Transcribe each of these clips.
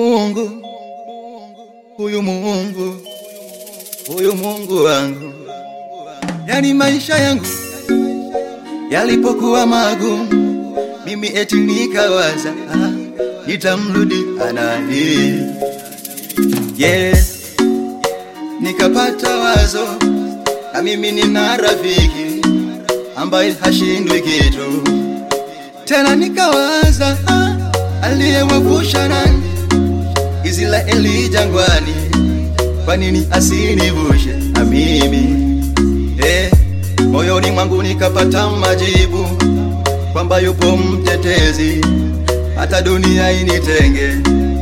Mungu, huyu Mungu, huyu Mungu wangu, yani maisha yangu yalipokuwa magumu, mimi eti nikawaza ah, nitamrudi anaye yeah. Nikapata wazo na mimi nina rafiki ambaye hashindwi kitu tena, nikawaza ah, aliyewavusha nani Israeli jangwani, kwa nini asinivushe na mimi eh? Moyoni mwangu nikapata majibu kwamba yupo mtetezi, hata dunia initenge.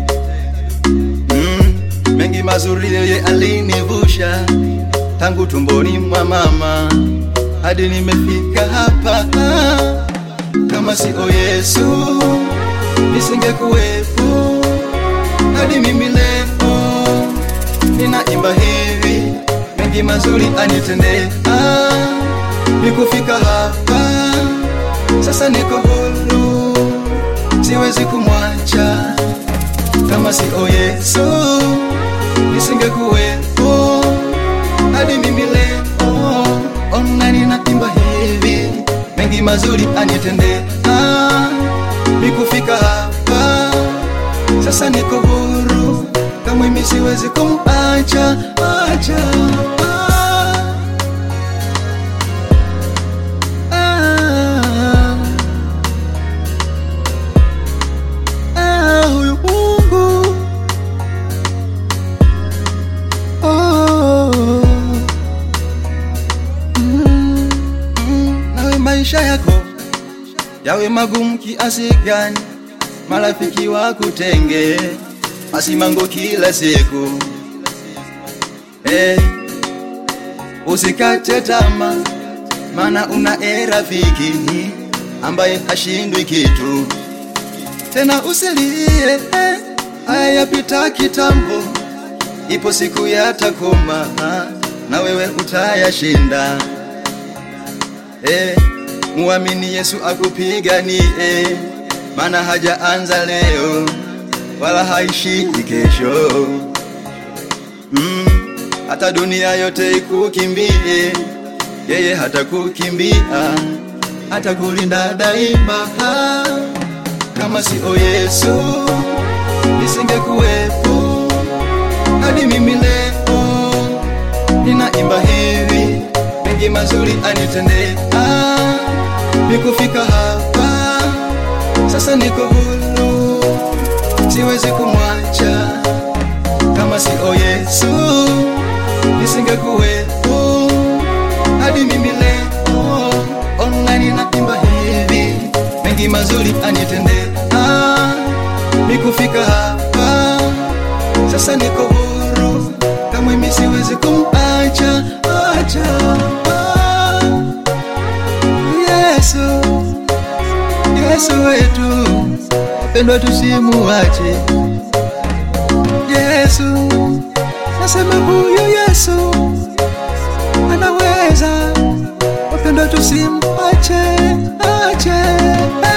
Mm, mengi mazuri yeye alinivusha tangu tumboni mwa mama hadi nimefika hapa. Kama sio Yesu nisingekuwepo hadi mimi leo ninaimba hivi, mengi mazuri anitendea nikufika hapa sasa, niko huru, siwezi kumwacha. Kama sio Yesu nisingekuwepo hadi mimi leo, ona ninaimba hivi, mengi mazuri anitendea nikufika hapa sasa, niko huru, kama mimi siwezi kumacha acha maisha yako yawe magumu kiasi gani, marafiki wakutenge masimango kila siku hey, usikate tama, mana una e rafiki ambaye hashindwi kitu tena. Usilie, haya yapita kitambo, ipo siku yatakoma na wewe utayashinda. Hey, muamini Yesu akupiganie, mana hajaanza leo wala haishi kesho. Mm, hata dunia yote ikukimbie, yeye hatakukimbia, hatakulinda daima. Kama sio Yesu nisingekuwepo hadi mimi leo ninaimba hivi, mengi mazuri anitendea nikufika hapa sasa, niko huru, siwezi kumwacha. Kama sio Yesu nisingekuwepo hadi mimi leo, ona ninaimba hivi, mengi mazuri anitendea nikufika hapa sasa, niko huru, kama mimi siwezi kumacha acha Yesu, Yesu wetu pendwa, tusimuache Yesu. Nasema huyu Yesu anaweza, wapendwa, tusimuache ache